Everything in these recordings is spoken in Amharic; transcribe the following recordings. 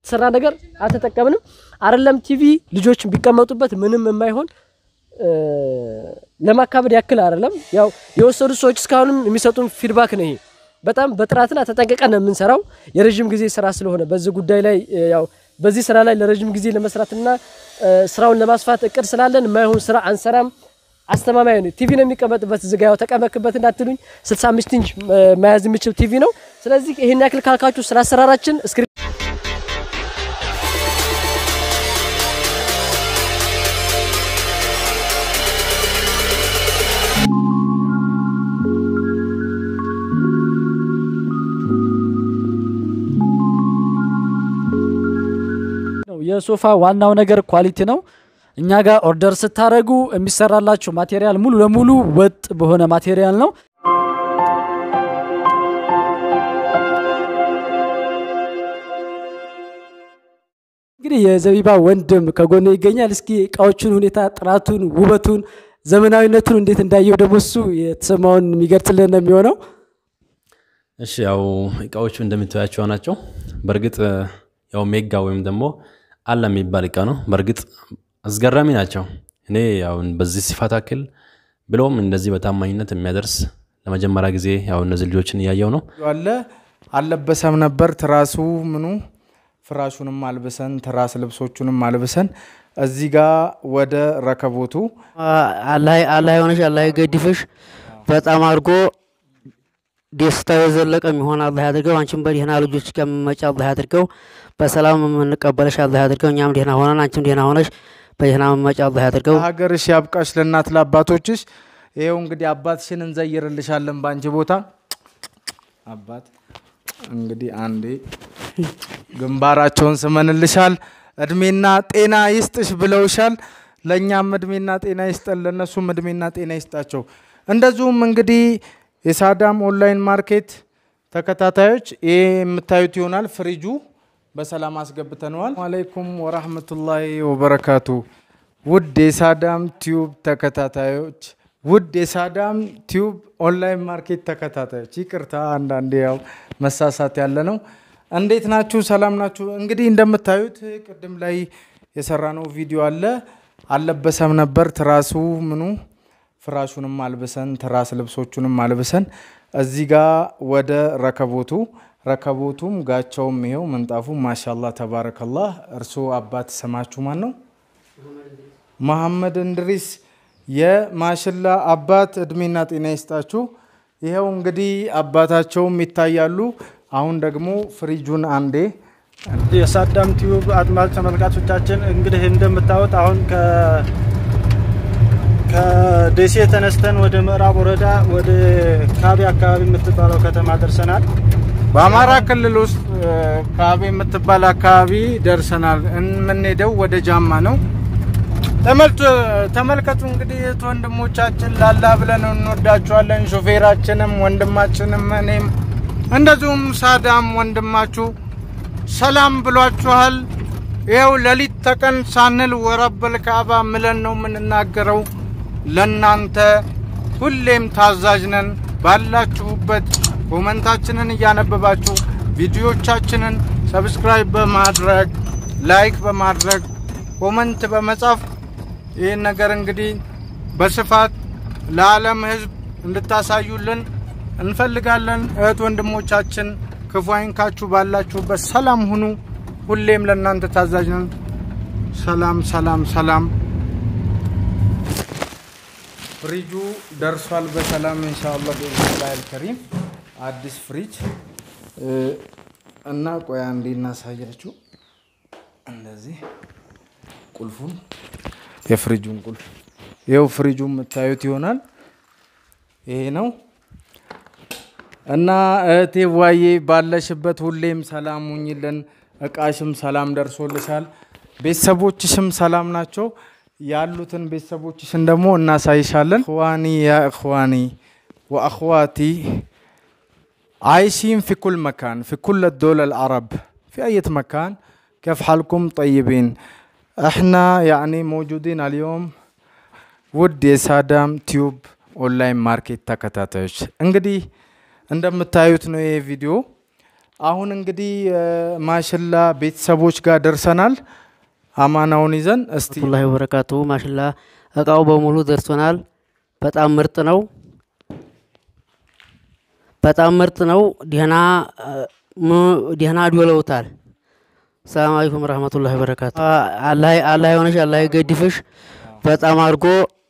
የተሰራ ነገር አልተጠቀምንም። አይደለም ቲቪ ልጆች ቢቀመጡበት ምንም የማይሆን ለማካበድ ያክል አይደለም። ያው የወሰዱ ሰዎች እስካሁንም የሚሰጡን ፊድባክ ነው። ይሄ በጣም በጥራትና ተጠንቀቀን ነው የምንሰራው። የረዥም ጊዜ ስራ ስለሆነ በዚህ ጉዳይ ላይ ያው በዚህ ስራ ላይ ለረዥም ጊዜ ለመስራትና ስራውን ለማስፋት እቅድ ስላለን የማይሆን ስራ አንሰራም። አስተማማኝ ነው። ቲቪ ነው የሚቀመጥበት እዚህ ጋ ያው ተቀመክበት እንዳትሉኝ 65 ኢንች መያዝ የሚችል ቲቪ ነው። ስለዚህ ይሄን ያክል ካልካችሁ ስለ አሰራራችን እስክሪፕት የሶፋ ዋናው ነገር ኳሊቲ ነው። እኛ ጋር ኦርደር ስታደርጉ የሚሰራላችሁ ማቴሪያል ሙሉ ለሙሉ ወጥ በሆነ ማቴሪያል ነው። እንግዲህ የዘቢባ ወንድም ከጎኔ ይገኛል። እስኪ እቃዎቹን ሁኔታ፣ ጥራቱን፣ ውበቱን፣ ዘመናዊነቱን እንዴት እንዳየው ደግሞ እሱ የተሰማውን የሚገልጽልን ነው የሚሆነው። እሺ ያው እቃዎቹ እንደምታያቸው ናቸው። በእርግጥ ያው ሜጋ ወይም ደግሞ አለ የሚባል እቃ ነው። በእርግጥ አስገራሚ ናቸው። እኔ ያው በዚህ ሲፋት አክል ብለውም እንደዚህ በታማኝነት የሚያደርስ ለመጀመሪያ ጊዜ ያው እነዚህ ልጆችን እያየው ነው። አለ አልለበሰም ነበር ትራሱ ምኑ ፍራሹንም አልብሰን ትራስ ልብሶቹንም አልብሰን እዚህ ጋ ወደ ረከቦቱ አላህ የሆነሽ አላህ የገድፍሽ በጣም አድርጎ ደስታው የዘለቀ የሚሆን አላህ ያድርገው። አንቺም በደህና ልጆች ከምመጪ አላህ ያድርገው። በሰላም የምንቀበለሽ አላህ ያድርገው። እኛም ደህና ሆነን አንቺም ደህና ሆነሽ በደህና መመጪ አላህ ያድርገው። ሀገርሽ ያብቃሽ ለእናት ለአባቶችሽ። ይኸው እንግዲህ አባትሽን እንዘይርልሻለን በአንቺ ቦታ አባት እንግዲህ አንዴ ግንባራቸውን ስመንልሻል። እድሜና ጤና ይስጥሽ ብለውሻል። ለእኛም እድሜና ጤና ይስጠን፣ ለእነሱም እድሜና ጤና ይስጣቸው። እንደዚሁም እንግዲህ የሳዳም ኦንላይን ማርኬት ተከታታዮች ይሄ የምታዩት ይሆናል። ፍሪጁ በሰላም አስገብተነዋል። አለይኩም ወራህመቱላሂ ወበረካቱ። ውድ የሳዳም ቲዩብ ተከታታዮች፣ ውድ የሳዳም ቲዩብ ኦንላይን ማርኬት ተከታታዮች፣ ይቅርታ አንዳንዴ ያው መሳሳት ያለ ነው። እንዴት ናችሁ? ሰላም ናችሁ? እንግዲህ እንደምታዩት ቅድም ላይ የሰራነው ቪዲዮ አለ። አልለበሰም ነበር ትራሱ ምኑ ፍራሹንም አልብሰን ትራስ ልብሶቹንም አልብሰን እዚህ ጋ ወደ ረከቦቱ ረከቦቱም ጋቻውም ይሄው ምንጣፉ ማሻላ ተባረከላህ። እርስዎ አባት ስማችሁ ማን ነው? መሐመድ እንድሪስ የማሽላ አባት እድሜና ጤና ይስጣችሁ። ይኸው እንግዲህ አባታቸውም ይታያሉ። አሁን ደግሞ ፍሪጁን አንዴ የሳዳም ቲዩብ አድማጭ ተመልካቾቻችን እንግዲህ እንደምታዩት አሁን ከደሴ ተነስተን ወደ ምዕራብ ወረዳ ወደ ካቢ አካባቢ የምትባለው ከተማ ደርሰናል። በአማራ ክልል ውስጥ ካቤ የምትባል አካባቢ ደርሰናል። የምንሄደው ወደ ጃማ ነው። ተመልከቱ እንግዲህ እህት ወንድሞቻችን ላላ ብለን እንወዳችኋለን። ሾፌራችንም ወንድማችንም እኔም እንደዚሁም ሳዳም ወንድማችሁ ሰላም ብሏችኋል። ይኸው ሌሊት ተቀን ሳንል ወረበል ካዕባ ምለን ነው የምንናገረው። ለናንተ ሁሌም ታዛዥ ነን። ባላችሁበት ኮመንታችንን እያነበባችሁ ቪዲዮቻችንን ሰብስክራይብ በማድረግ ላይክ በማድረግ ኮመንት በመጻፍ ይህን ነገር እንግዲህ በስፋት ለዓለም ሕዝብ እንድታሳዩልን እንፈልጋለን። እህት ወንድሞቻችን ክፉ አይንካችሁ፣ ባላችሁበት ሰላም ሁኑ። ሁሌም ለእናንተ ታዛዥ ነን። ሰላም ሰላም ሰላም። ፍሪጁ ደርሷል በሰላም ኢንሻአላህ በኢዝኒላህ አልከሪም። አዲስ ፍሪጅ እና ቆያ እንዴ እናሳያችሁ። እንደዚህ ቁልፉን የፍሪጁን ቁልፍ ይኸው ፍሪጁ የምታዩት ይሆናል። ይሄ ነው እና እህቴ ዋዬ ባለሽበት ሁሌም ሰላም ሁኝልን። እቃሽም ሰላም ደርሶልሻል። ቤተሰቦችሽም ሰላም ናቸው። ያሉትን ቤተሰቦችሽን ደግሞ እናሳይሻለን። እኽዋኒ ያ እኽዋኒ ወአኽዋቲ عايشين في كل مكان في كل الدول العرب في أي مكان كيف حالكم طيبين احنا يعني موجودين اليوم ውድ የሳዳም ቲዩብ ኦንላይን ማርኬት ተከታታዮች እንግዲህ እንደምታዩት ነው ይሄ ቪዲዮ አሁን እንግዲህ እ፣ ማሽላ ቤተሰቦች ጋር ደርሰናል። አማናውን ይዘን እስቲ ወራህመቱላሂ ወበረካቱ ማሽላ እቃው በሙሉ ደርሶናል። በጣም ምርጥ ነው። በጣም ምርጥ ነው። ደህና እ፣ ሙ- ደህና ዶለውታል። ሰላም አለይኩም ወረህመቱላሂ ወበረካቱ። አ- አላህ አላህ የሆነሽ አላህ ይገድፍሽ። በጣም አድርጎ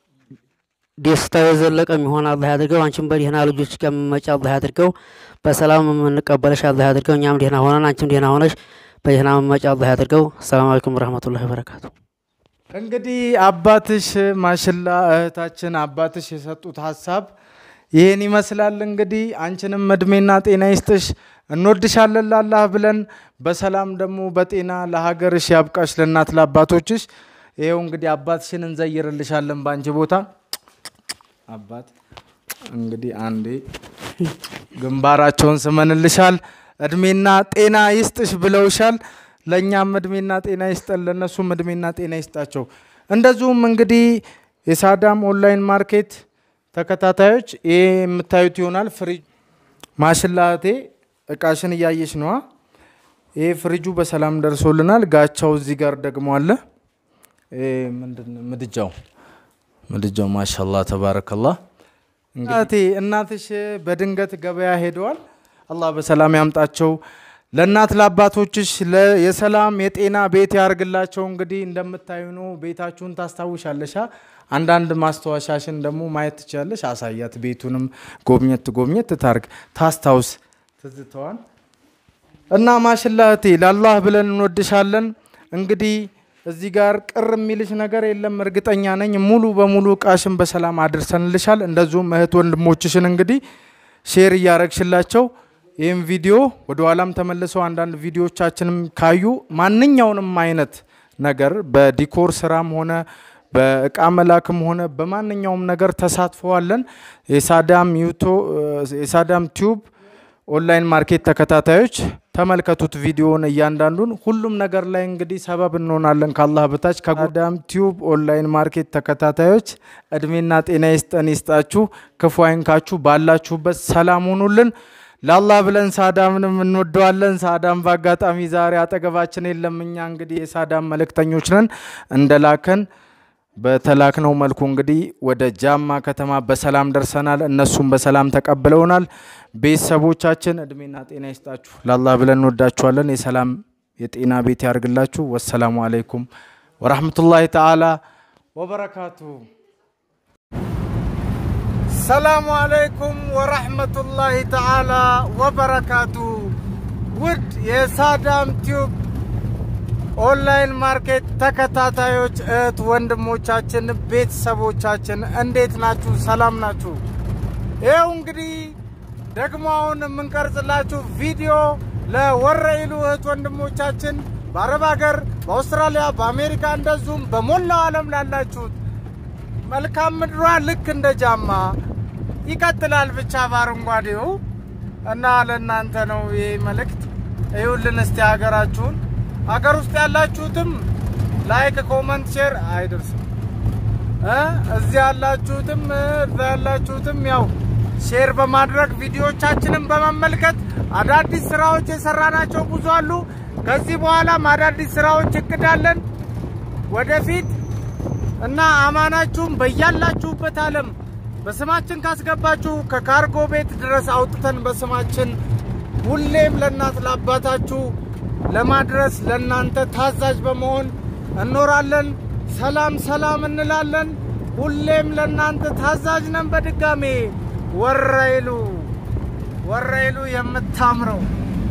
ደስታው የዘለቀ የሚሆን አላህ ያድርገው። አንቺም በደህና ልጆች ከምመጪ አላህ ያድርገው። በሰላም የምንቀበለሽ አላህ ያድርገው። እኛም ደህና ሆነን አንቺም ደህና ሆነሽ በደህና መመጪ አላህ ያድርገው። ሰላም አለይኩም ወረህመቱላሂ ወበረካቱ። እንግዲህ አባትሽ ማሽላ እህታችን አባትሽ የሰጡት ሀሳብ ይህን ይመስላል። እንግዲህ አንቺንም እድሜና ጤና ይስጥሽ፣ እንወድሻለን ላላህ ብለን በሰላም ደግሞ በጤና ለሀገርሽ ያብቃሽ፣ ለእናት ለአባቶችሽ። ይኸው እንግዲህ አባትሽን እንዘይርልሻለን በአንቺ ቦታ አባት እንግዲህ አንዴ ግንባራቸውን ስመንልሻል። እድሜና ጤና ይስጥሽ ብለውሻል። ለእኛም እድሜና ጤና ይስጠን፣ ለእነሱም እድሜና ጤና ይስጣቸው። እንደዚሁም እንግዲህ የሳዳም ኦንላይን ማርኬት ተከታታዮች ይሄ የምታዩት ይሆናል። ፍሪጅ ማሽላቴ እቃሽን እያየሽ ነዋ። ይሄ ፍሪጁ በሰላም ደርሶልናል። ጋቻው እዚህ ጋር ደግሞ አለ። ይሄ ምንድን ነው? ምድጃው ምድጃው ማሻላ ተባረከላህ። እናቴ እናትሽ በድንገት ገበያ ሄደዋል። አላህ በሰላም ያምጣቸው። ለእናት ለአባቶችሽ ለ- የሰላም የጤና ቤት ያርግላቸው። እንግዲህ እንደምታዩ ነው። ቤታችሁን ታስታውሻለሻ። አንዳንድ ማስታወሻሽን ደግሞ ማየት ትችላለሽ። አሳያት። ቤቱንም ጎብኘት ጎብኘት ታርግ ታስታውስ ትዝተዋል። እና ማሽላ እህቴ ለአላህ ብለን እንወድሻለን። እንግዲህ እዚህ ጋር ቅር የሚልሽ ነገር የለም፣ እርግጠኛ ነኝ። ሙሉ በሙሉ እቃሽን በሰላም አድርሰንልሻል። እንደዚሁም እህት ወንድሞችሽን እንግዲህ ሼር እያረግሽላቸው ይህም ቪዲዮ ወደ ኋላም ተመልሰው አንዳንድ ቪዲዮቻችንም ካዩ ማንኛውንም አይነት ነገር በዲኮር ስራም ሆነ በእቃ መላክም ሆነ በማንኛውም ነገር ተሳትፈዋለን። የሳዳም ዩቶ የሳዳም ቲዩብ ኦንላይን ማርኬት ተከታታዮች ተመልከቱት ቪዲዮውን እያንዳንዱን ሁሉም ነገር ላይ እንግዲህ ሰበብ እንሆናለን ከአላህ በታች ከሳዳም ቲዩብ ኦንላይን ማርኬት ተከታታዮች እድሜና ጤና ይስጠን ይስጣችሁ ክፉ አይንካችሁ ባላችሁበት ሰላም ሁኑልን ለአላህ ብለን ሳዳምንም እንወደዋለን ሳዳም በአጋጣሚ ዛሬ አጠገባችን የለም እኛ እንግዲህ የሳዳም መልእክተኞች ነን እንደላከን በተላክነው መልኩ እንግዲህ ወደ ጃማ ከተማ በሰላም ደርሰናል። እነሱም በሰላም ተቀብለውናል። ቤተሰቦቻችን እድሜና ጤና ይስጣችሁ። ለአላህ ብለን እንወዳችኋለን። የሰላም የጤና ቤት ያርግላችሁ። ወሰላሙ አለይኩም ወራህመቱላሂ ተዓላ ወበረካቱ። ሰላሙ አለይኩም ወራህመቱላሂ ተዓላ ወበረካቱ። ውድ የሳዳም ቲዩብ ኦንላይን ማርኬት ተከታታዮች እህት ወንድሞቻችን፣ ቤተሰቦቻችን እንዴት ናችሁ? ሰላም ናችሁ? ይኸው እንግዲህ ደግሞ አሁን የምንቀርጽላችሁ ቪዲዮ ለወረኢሉ እህት ወንድሞቻችን በአረብ ሀገር፣ በአውስትራሊያ፣ በአሜሪካ እንደዚሁም በሞላው ዓለም ላላችሁት መልካም ምድሯ ልክ እንደ ጃማ ይቀጥላል ብቻ በአረንጓዴው እና ለእናንተ ነው ይህ መልእክት። እዩልን እስቲ ሀገራችሁን ሀገር ውስጥ ያላችሁትም ላይክ፣ ኮመንት፣ ሼር አይደርስም እ እዚህ ያላችሁትም እ እዛ ያላችሁትም ያው ሼር በማድረግ ቪዲዮዎቻችንን በመመልከት አዳዲስ ስራዎች የሰራናቸው ብዙ አሉ። ከዚህ በኋላም አዳዲስ ስራዎች እቅዳለን ወደፊት እና አማናችሁም በያላችሁበት ዓለም በስማችን ካስገባችሁ ከካርጎ ቤት ድረስ አውጥተን በስማችን ሁሌም ለእናት ለአባታችሁ ለማድረስ ለእናንተ ታዛዥ በመሆን እኖራለን። ሰላም ሰላም እንላለን። ሁሌም ለእናንተ ታዛዥ ነን። በድጋሜ ወረኢሉ ወረኢሉ የምታምረው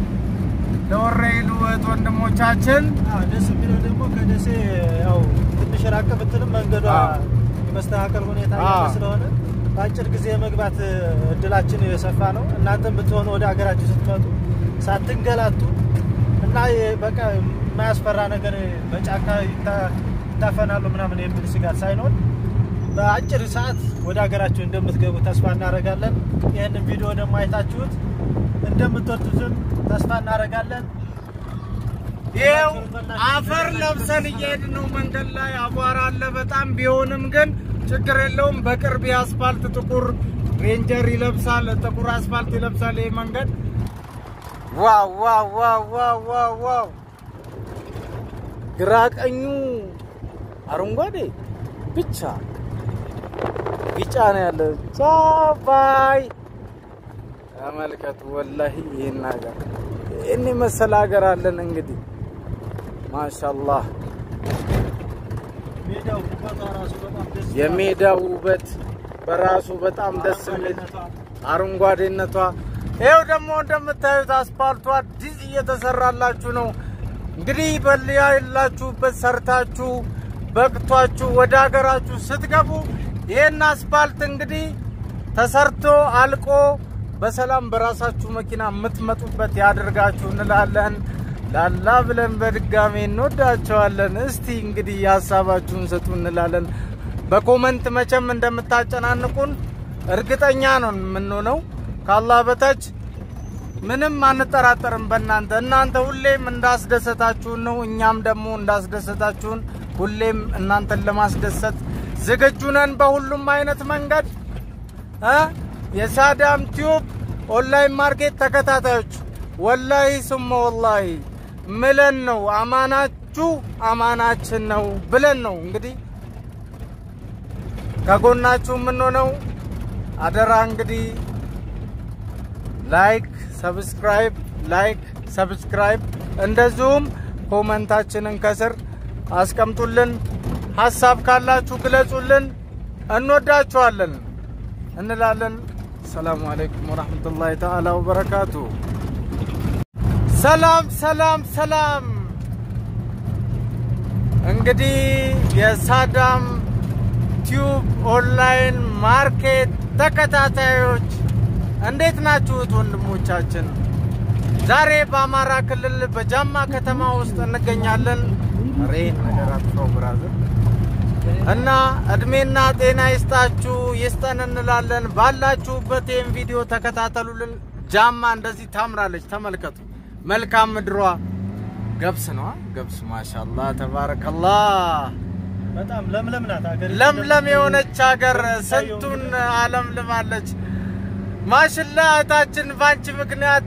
ለወረኢሉ እህት ወንድሞቻችን አዎ፣ ደስ የሚለው ደግሞ ከደሴ ያው ትንሽ ራቅ ብትልም መንገዷ አዎ። የመስተካከል ሁኔታ ያለ አዎ። ስለሆነ በአጭር ጊዜ የመግባት እድላችን የሰፋ ነው። እናንተም ብትሆኑ ወደ ሀገራችሁ ስትመጡ ሳትንገላቱ እና የ- በቃ የማያስፈራ ነገር በጫካ ይታ- ይታፈናሉ ምናምን የሚል ስጋት ሳይኖር በአጭር ሰዓት ወደ ሀገራችሁ እንደምትገቡ ተስፋ እናደርጋለን። ይህንን ቪዲዮ ደግሞ አይታችሁት እንደምትወዱትም ተስፋ እናደርጋለን። ይኸው አፈር ለብሰን እየሄድን ነው። መንገድ ላይ አቧራ አለ በጣም ቢሆንም ግን ችግር የለውም። በቅርብ የአስፋልት ጥቁር ሬንጀር ይለብሳል፣ ጥቁር አስፋልት ይለብሳል ይህ መንገድ ዋው ዋው ዋው ዋው ዋው ዋው ግራ ቀኙ አረንጓዴ ብቻ ቢጫ ነው ያለ ቻባይ ተመልከቱ። ወላሂ ይህን ሀገር ይህን የመሰለ ሀገር አለን። እንግዲህ ማሻአላህ ሜዳው ውበቷ ራሱ በጣም ደስ የሜዳው ውበት በራሱ በጣም ደስ የሚል አረንጓዴነቷ። ይኸው ደግሞ እንደምታዩት አስፓልቱ አዲስ እየተሰራላችሁ ነው። እንግዲህ በልያ የላችሁበት ሰርታችሁ በቅቷችሁ ወደ ሀገራችሁ ስትገቡ ይህን አስፓልት እንግዲህ ተሰርቶ አልቆ በሰላም በራሳችሁ መኪና የምትመጡበት ያደርጋችሁ እንላለን። ላላ ብለን በድጋሜ እንወዳቸዋለን። እስቲ እንግዲህ የሀሳባችሁን ስጡ እንላለን። በኮመንት መቼም እንደምታጨናንቁን እርግጠኛ ነው የምንሆነው። ከአላህ በታች ምንም አንጠራጠርም በእናንተ እናንተ ሁሌም እንዳስደሰታችሁን ነው። እኛም ደግሞ እንዳስደሰታችሁን ሁሌም እናንተን ለማስደሰት ዝግጁ ነን በሁሉም አይነት መንገድ እ የሳዳም ቲዩብ ኦንላይን ማርኬት ተከታታዮች ወላሂ ስሞ ወላሂ ምለን ነው አማናችሁ አማናችን ነው ብለን ነው እንግዲህ ከጎናችሁ የምንሆነው። አደራ እንግዲህ ላይክ ሰብስክራይብ ላይክ ሰብስክራይብ እንደዚሁም ኮመንታችንን ከስር አስቀምጡልን። ሀሳብ ካላችሁ ግለጹልን። እንወዳችኋለን እንላለን። ሰላሙ አለይኩም ወራህመቱላሂ ተዓላ ወበረካቱ። ሰላም ሰላም ሰላም። እንግዲህ የሳዳም ቲዩብ ኦንላይን ማርኬት ተከታታዮች እንዴት ናችሁት ወንድሞቻችን? ዛሬ በአማራ ክልል በጃማ ከተማ ውስጥ እንገኛለን። ሬን ነገር አጥፋው ብራዘር እና እድሜና ጤና ይስጣችሁ ይስጠን እንላለን። ባላችሁበት ይህን ቪዲዮ ተከታተሉልን። ጃማ እንደዚህ ታምራለች። ተመልከቱ። መልካም ምድሯ ገብስ ነዋ። ገብስ ማሻላ ተባረከላህ። በጣም ለምለም ናት ሀገር ለምለም የሆነች ሀገር ስንቱን አለም ልማለች። ማሽላ እህታችን ባንቺ ምክንያት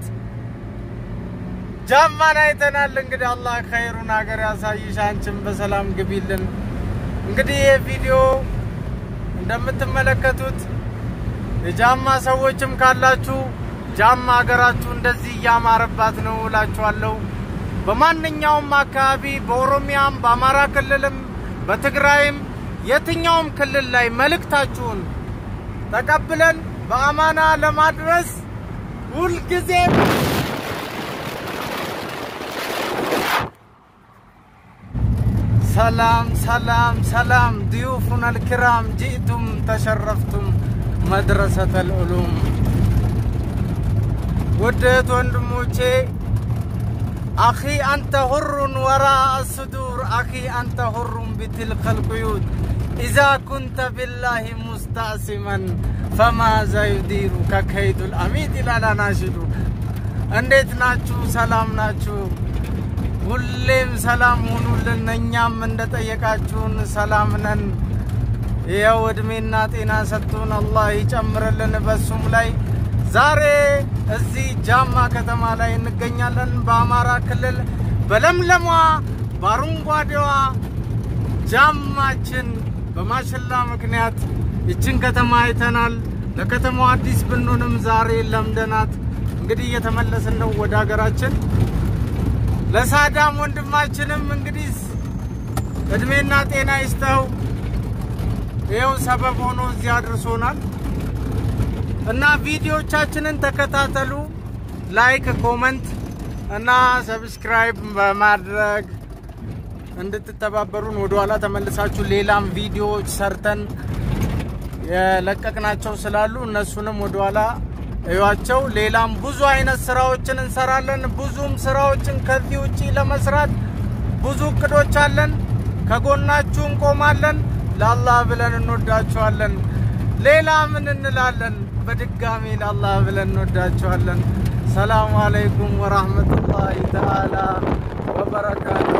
ጃማን አይተናል። እንግዲህ አላህ ኸይሩን ሀገር ያሳይሽ፣ አንቺም በሰላም ግቢልን። እንግዲህ ይህ ቪዲዮ እንደምትመለከቱት የጃማ ሰዎችም ካላችሁ ጃማ ሀገራችሁ እንደዚህ እያማረባት ነው እላችኋለሁ። በማንኛውም አካባቢ በኦሮሚያም፣ በአማራ ክልልም፣ በትግራይም የትኛውም ክልል ላይ መልእክታችሁን ተቀብለን በአማና ለማድረስ ሁልጊዜም ሰላም ሰላም ሰላም ضيوفنا الكرام جئتم تشرفتم مدرسة العلوم ውድት ወንድሞቼ አኺ አንተ ሁሩን ወራ الصدور አኺ አንተ ሁሩን بتلك القيود إذا كنت بالله مستعصما فماذا يديرك كيد الأميد ይላል አናሽዱ። እንዴት ናችሁ? ሰላም ናችሁ? ሁሌም ሰላም ሁኑልን። እኛም እንደጠየቃችሁን ሰላም ነን። ይኸው እድሜና ጤና ሰጥቶን አላህ ይጨምርልን በሱም ላይ ዛሬ እዚህ ጃማ ከተማ ላይ እንገኛለን። በአማራ ክልል በለምለሟ በአረንጓዴዋ ጃማችን በማሽላ ምክንያት ይችን ከተማ አይተናል። ለከተማው አዲስ ብንሆንም ዛሬ ለምደናት እንግዲህ እየተመለስን ነው ወደ ሀገራችን። ለሳዳም ወንድማችንም እንግዲህ እድሜና ጤና ይስጠው። ይኸው ሰበብ ሆኖ እዚህ አድርሶናል እና ቪዲዮቻችንን ተከታተሉ። ላይክ፣ ኮመንት እና ሰብስክራይብ በማድረግ እንድትተባበሩን ወደኋላ ተመልሳችሁ ሌላም ቪዲዮዎች ሰርተን የለቀቅናቸው ስላሉ እነሱንም ወደኋላ እዩዋቸው። ሌላም ብዙ አይነት ስራዎችን እንሰራለን። ብዙም ስራዎችን ከዚህ ውጪ ለመስራት ብዙ እቅዶች አለን። ከጎናችሁ እንቆማለን። ለአላህ ብለን እንወዳችኋለን። ሌላ ምን እንላለን? በድጋሚ ለአላህ ብለን እንወዳችኋለን። ሰላሙ አለይኩም ወራህመቱላሂ ተዓላ ወበረካቱሁ።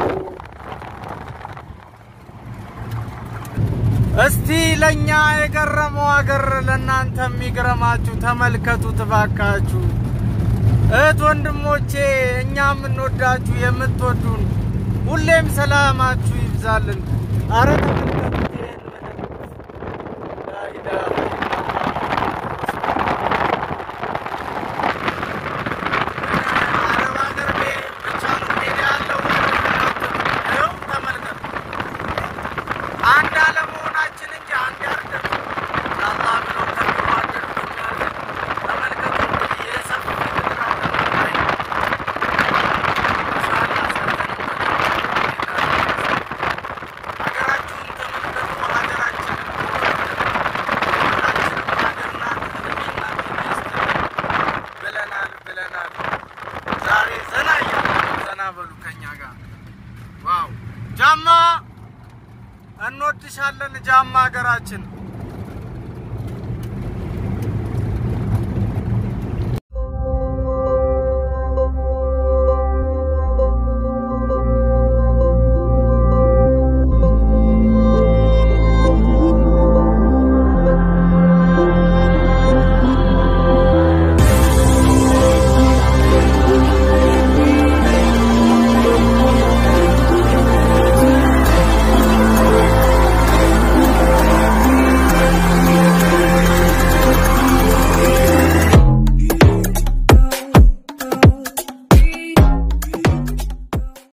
እስቲ ለእኛ የገረመው ሀገር ለእናንተ የሚገረማችሁ ተመልከቱ ትባካችሁ። እህት ወንድሞቼ፣ እኛ የምንወዳችሁ የምትወዱን፣ ሁሌም ሰላማችሁ ይብዛልን። አረ ተመልከቱት ይሄን መጠጥ። ላ ኢላሃ አረብ ሀገር ቤት ብቻ ነው ሜዳ ያለው። ይኸው ተመልከቱ። አንድ አለመሆናችን እንጂ አንድ አይደለም። ለአላህ ብለው ተዋደዱ የሚያደርግ ተመልከቱ እንግዲህ የሰፊ ምድር አቀባባይ ኢንሻአላህ ሀገራችሁን ተመልከቱ። ሀገራችን ሁላችንም ሀገር ናት፣ እድሜ ናት፣ ይስጥልን ብለናል ብለናል። ዛሬ ዘና እያልን ዘና በሉ ከኛ ጋር ዋው ጃማ እንወድሻለን ጃማ ሀገራችን